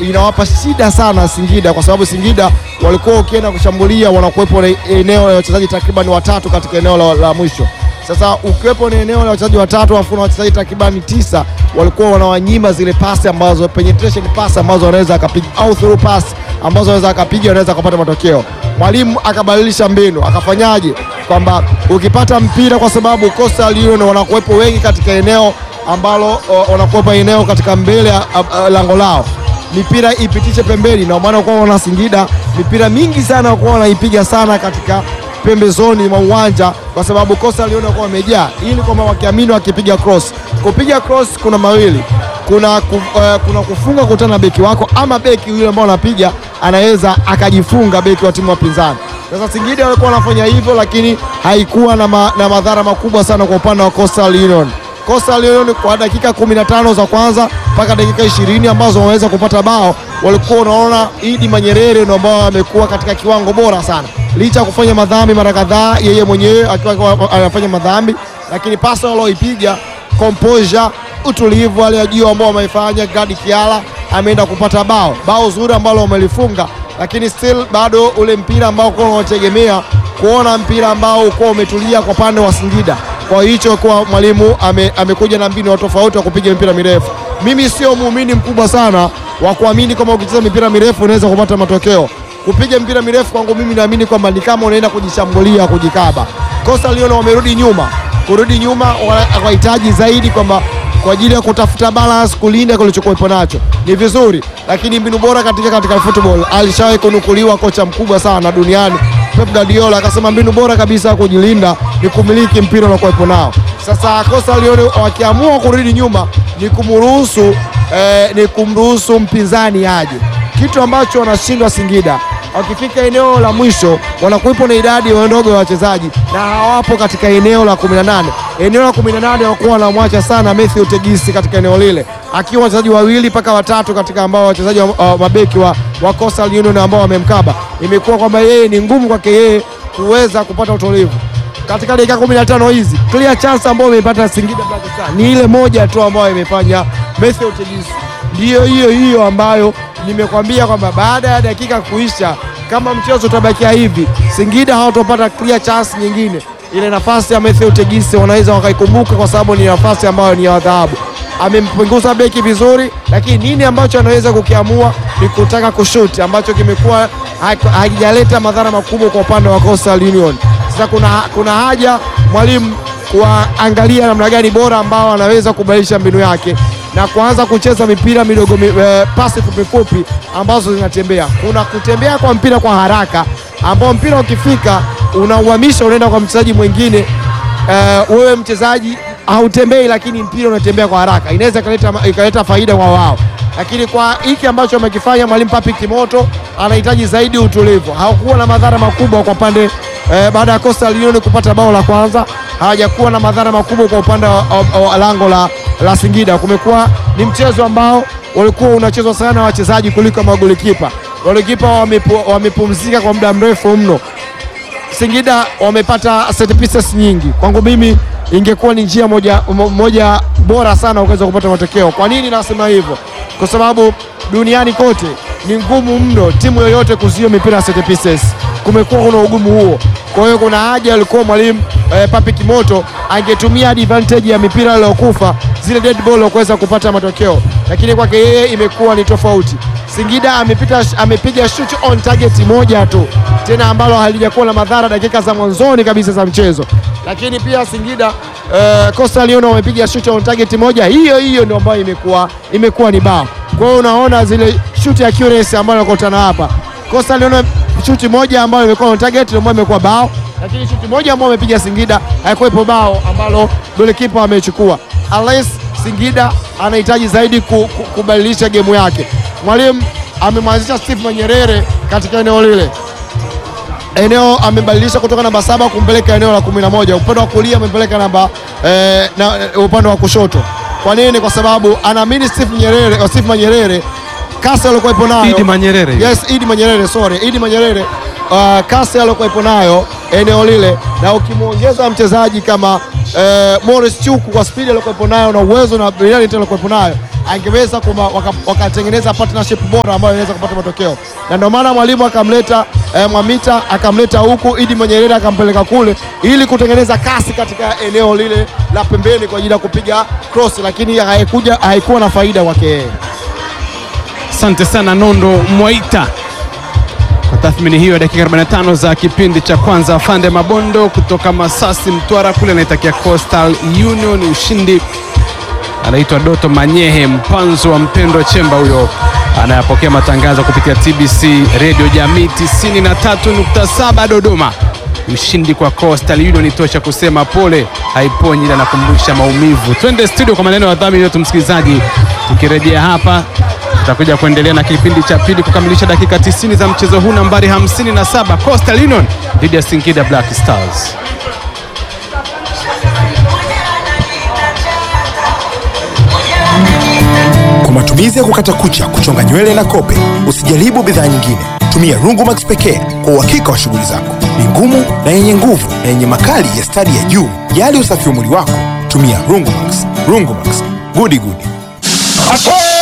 inawapa shida sana Singida, kwa sababu Singida walikuwa ukienda kushambulia wanakuwepo na eneo la wachezaji takriban watatu katika eneo la, la mwisho. Sasa ukiwepo na eneo la wachezaji watatu alafu na wachezaji takribani tisa, walikuwa wanawanyima zile pasi ambazo penetration pass ambazo wanaweza akapiga au through pass ambazo wanaweza akapiga wanaweza kupata matokeo. Mwalimu akabadilisha mbinu, akafanyaje? Kwamba ukipata mpira, kwa sababu Coastal Union wanakuwepo wengi katika eneo ambalo o, wanakuwepo eneo katika mbele ya a- a- lango lao mipira ipitishe pembeni, na maana kwa wana Singida mipira mingi sana wakuwa wanaipiga sana katika pembezoni mwa uwanja, kwa sababu Coastal Union walikuwa wamejaa, ili kwamba wakiamini wakipiga cross. Kupiga cross kuna mawili, kuna, ku, uh, kuna kufunga kutana na beki wako, ama beki yule ambao anapiga anaweza akajifunga beki wa timu ya pinzani. Sasa Singida walikuwa wanafanya hivyo, lakini haikuwa na, ma, na madhara makubwa sana kwa upande wa Coastal Union. Coastal Union kwa dakika 15 za kwanza mpaka dakika 20 ambazo wameweza kupata bao, walikuwa unaona Idi Manyerere ndio ambao amekuwa katika kiwango bora sana, licha ya kufanya madhambi mara kadhaa, yeye mwenyewe akiwa anafanya madhambi, lakini pasi walioipiga composure, utulivu hali ya juu ambao wamefanya. Gadi Kiala ameenda kupata bao, bao zuri ambalo wamelifunga, lakini still bado ule mpira ambao kwa unategemea kuona mpira ambao uko umetulia kwa upande wa Singida kwa hicho kwa mwalimu ame, amekuja na mbinu tofauti wa kupiga mipira mirefu. Mimi sio muumini mkubwa sana wa kuamini kwamba ukicheza mipira mirefu unaweza kupata matokeo. Kupiga mpira mirefu kwangu mimi naamini kwamba ni kama unaenda kujishambulia, kujikaba. Coastal Union wamerudi nyuma, kurudi nyuma wana- wahitaji zaidi kwamba kwa ajili ya kutafuta balance, kulinda kilichokuwepo nacho ni vizuri, lakini mbinu bora katika katika football alishawahi kunukuliwa kocha mkubwa sana duniani Pep Guardiola akasema mbinu bora kabisa ya kujilinda ni kumiliki mpira unakuwepo nao. Sasa Coastal Union wakiamua kurudi nyuma ni kumruhusu eh, ni kumruhusu mpinzani aje, kitu ambacho wanashindwa Singida. Wakifika eneo la mwisho wanakuwepo na idadi ndogo ya wachezaji na hawapo katika eneo la 18. Eneo la 18 wanakuwa wanamwacha sana Matthew Tegisi katika eneo lile, akiwa wachezaji wawili mpaka watatu katika ambao wachezaji wa, wa mabeki wa, wa Coastal Union ambao wamemkaba. Imekuwa kwamba yeye ni ngumu kwake yeye kuweza kupata utulivu katika dakika 15 hizi. Clear chance ambayo imeipata Singida Black Stars ni ile moja tu ambayo imefanya Matthew Tegisi, ndiyo hiyo hiyo ambayo nimekwambia kwamba baada ya dakika kuisha, kama mchezo utabakia hivi, Singida hawatopata clear chance nyingine. Ile nafasi ya Matthew Tegisi wanaweza wakaikumbuka, kwa sababu ni nafasi ambayo ni ya dhahabu. Amempunguza beki vizuri, lakini nini ambacho anaweza kukiamua ni kutaka kushuti, ambacho kimekuwa ha- hakijaleta madhara makubwa kwa upande wa Coastal Union. Sasa kuna, kuna haja mwalimu kuangalia namna gani bora ambao anaweza kubadilisha mbinu yake na kuanza kucheza mipira midogo mi, eh, pasi fupi fupi ambazo zinatembea. Kuna kutembea kwa mpira kwa haraka ambao mpira ukifika unauhamisha unaenda kwa mchezaji mwingine. Eh, wewe mchezaji hautembei, lakini mpira unatembea kwa haraka, inaweza ikaleta ikaleta faida kwa wao, lakini kwa hiki ambacho amekifanya mwalimu Papi Kimoto anahitaji zaidi utulivu. Hakuwa na madhara makubwa kwa pande eh, baada ya Coastal Union kupata bao la kwanza hawajakuwa na madhara makubwa kwa upande wa, wa, wa lango la, la Singida. Kumekuwa ni mchezo ambao walikuwa unachezwa sana wachezaji kuliko magolikipa. Golikipa wamepu, wamepumzika kwa muda mrefu mno. Singida wamepata set pieces nyingi. Kwangu mimi ingekuwa ni njia moja, mo- moja bora sana ukaweza kupata matokeo. Kwa nini nasema hivyo? Kwa sababu duniani kote ni ngumu mno timu yoyote kuzuia mipira ya set pieces. Kumekuwa kuna ugumu huo, kwa hiyo kuna haja alikuwa mwalimu eh, Papi Kimoto angetumia advantage ya mipira iliyokufa zile dead ball kuweza kupata matokeo, lakini kwake yeye imekuwa ni tofauti. Singida amepita, amepiga shoot on target moja tu tena ambalo halijakuwa na madhara dakika za mwanzoni kabisa za mchezo, lakini pia Singida uh, Coastal Union wamepiga shoot on target moja hiyo hiyo ndio ambayo imekuwa imekuwa ni bao. Kwa hiyo unaona zile shoot accuracy ambayo nakutana hapa Coastal Union shoot moja ambayo imekuwa on target ndio ambayo imekuwa bao, lakini shoot moja ambayo amepiga Singida haikuwepo bao ambalo golikipa amechukua. Unless Singida anahitaji zaidi ku, ku, kubadilisha gemu yake. Mwalimu amemwanzisha Steve Manyerere katika eneo lile eneo amebadilisha kutoka namba saba kumpeleka eneo la kumi na moja upande wa kulia amempeleka namba eh, na, upande wa kushoto. Kwa nini? Kwa sababu anaamini Steve Nyerere, oh, Steve Manyerere kasi aliyokuwepo nayo Idi Manyerere. Yes, Idi Manyerere, sorry. Idi Manyerere uh, kasi aliyokuwepo nayo eneo lile na ukimwongeza mchezaji kama uh, Morris Chuku kwa spidi aliyokuwepo nayo na uwezo na brilliant aliyokuwepo nayo angeweza kuma- waka- wakatengeneza partnership bora ambayo inaweza kupata matokeo, na ndio maana mwalimu akamleta eh, Mwamita akamleta huku, Idi Mwenyerere akampeleka kule ili kutengeneza kasi katika eneo lile la pembeni kwa ajili ya kupiga cross, lakini haikuja haikuwa na faida kwake yeye. Asante sana Nondo Mwaita kwa tathmini hiyo ya dakika 45 za kipindi cha kwanza. Fande Mabondo kutoka Masasi, Mtwara kule anaitakia Coastal Union ushindi. Anaitwa Doto Manyehe mpanzo wa Mpendo Chemba, huyo anayapokea matangazo kupitia TBC Radio Jamii 93.7 Dodoma. Ushindi kwa Coastal Union tosha kusema pole, haiponyi ila nakumbusha maumivu. Twende studio kwa maneno ya dhamini yetu, msikilizaji. Tukirejea hapa tutakuja kuendelea na kipindi cha pili kukamilisha dakika 90 za mchezo huu nambari 57 Coastal Union dhidi ya Singida Black Stars. Kwa matumizi ya kukata kucha, kuchonga nywele na kope, usijaribu bidhaa nyingine. Tumia Rungumax pekee kwa uhakika wa shughuli zako. Ni ngumu na yenye nguvu na yenye makali ya stadi ya juu. Jali usafi wa mwili wako, tumia Rungumax. Rungumax, gudi gudi.